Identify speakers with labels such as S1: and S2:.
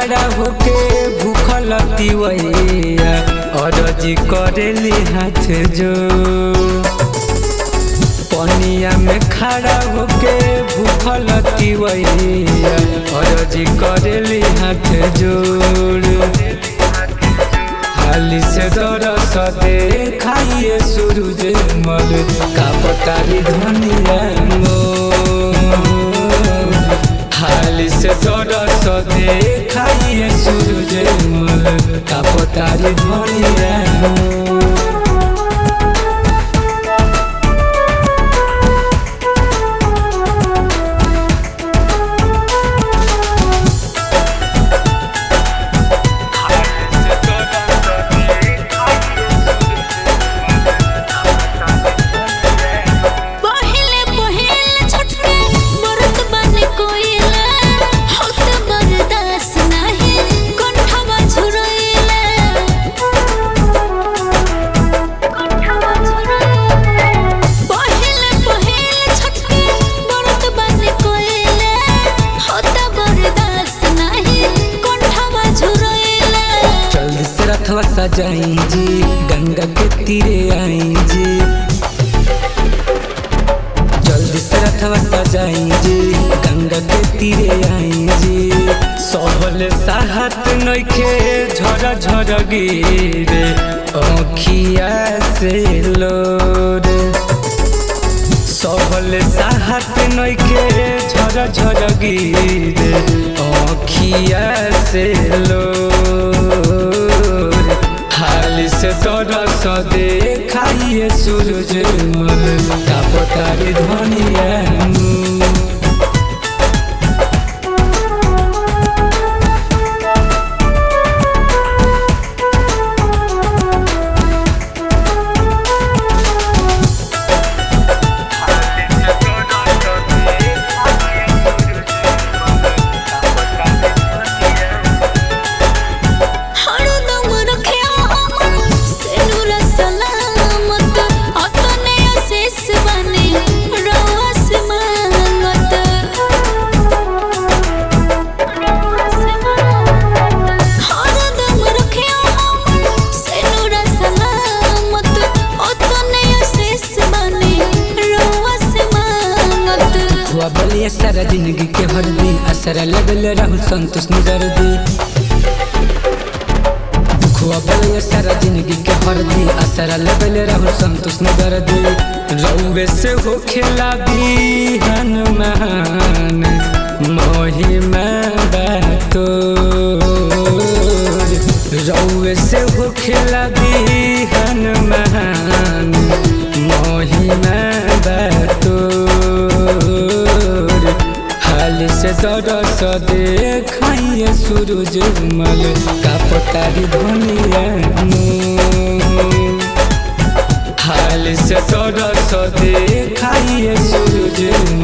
S1: खड़ा होके भूखल तिवैया अरजी करेली हाथ जो पनिया में खड़ा होके भूखल तिवैया अरजी करेली हाथ जोड़ हाली से दरस दे खाइए सूरज मल का पतारी धनिया हाली से दरस दे खाइए सूरज मल का पतारी धनिया
S2: पहिले पहिले छटके मरत बन कोइला होत बर्दाश्त नाही कंठवा झुरइला कंठवा झुरइला पहिले पहिले छटके मरत बन कोइला होत बर्दाश्त नाही कंठवा झुरइला
S1: जल्दी से रथवा सजाई जी गंगा के तीरे आई जी जल्दी से रथवा सजाई जी गंगा के तीरे आई जी सबल साहत नइखे झर झर गिरे अखिया से लोरे सबल साहत नइखे झर झर गिरे अखिया से लोर हाल से तरस दे खाइए सूरज मल का पतारी धनिया
S2: हरदम रखिया हमन सेनुरा सलामत अतने अशेष बने रवस मांगत हरदम रखिया हमन सेनुरा सलामत अतने अशेष बने रवस मांगत
S1: हुआ बलिया सारा जिंदगी के हरदी असर लगल राहुल संतोष निगर दी खुआ बलिया सारा जिंदगी के हरदी असर लगल राहुल संतोष निगर दी रउवे से हो खेला भी हनुमान महिमा बातो रउवे से हो खेला भी हनुमान महिमा बातो हाल से दरस दे खाइए सूरज मल का पतारी धनिया हाल से दरस दे खाइए सूरज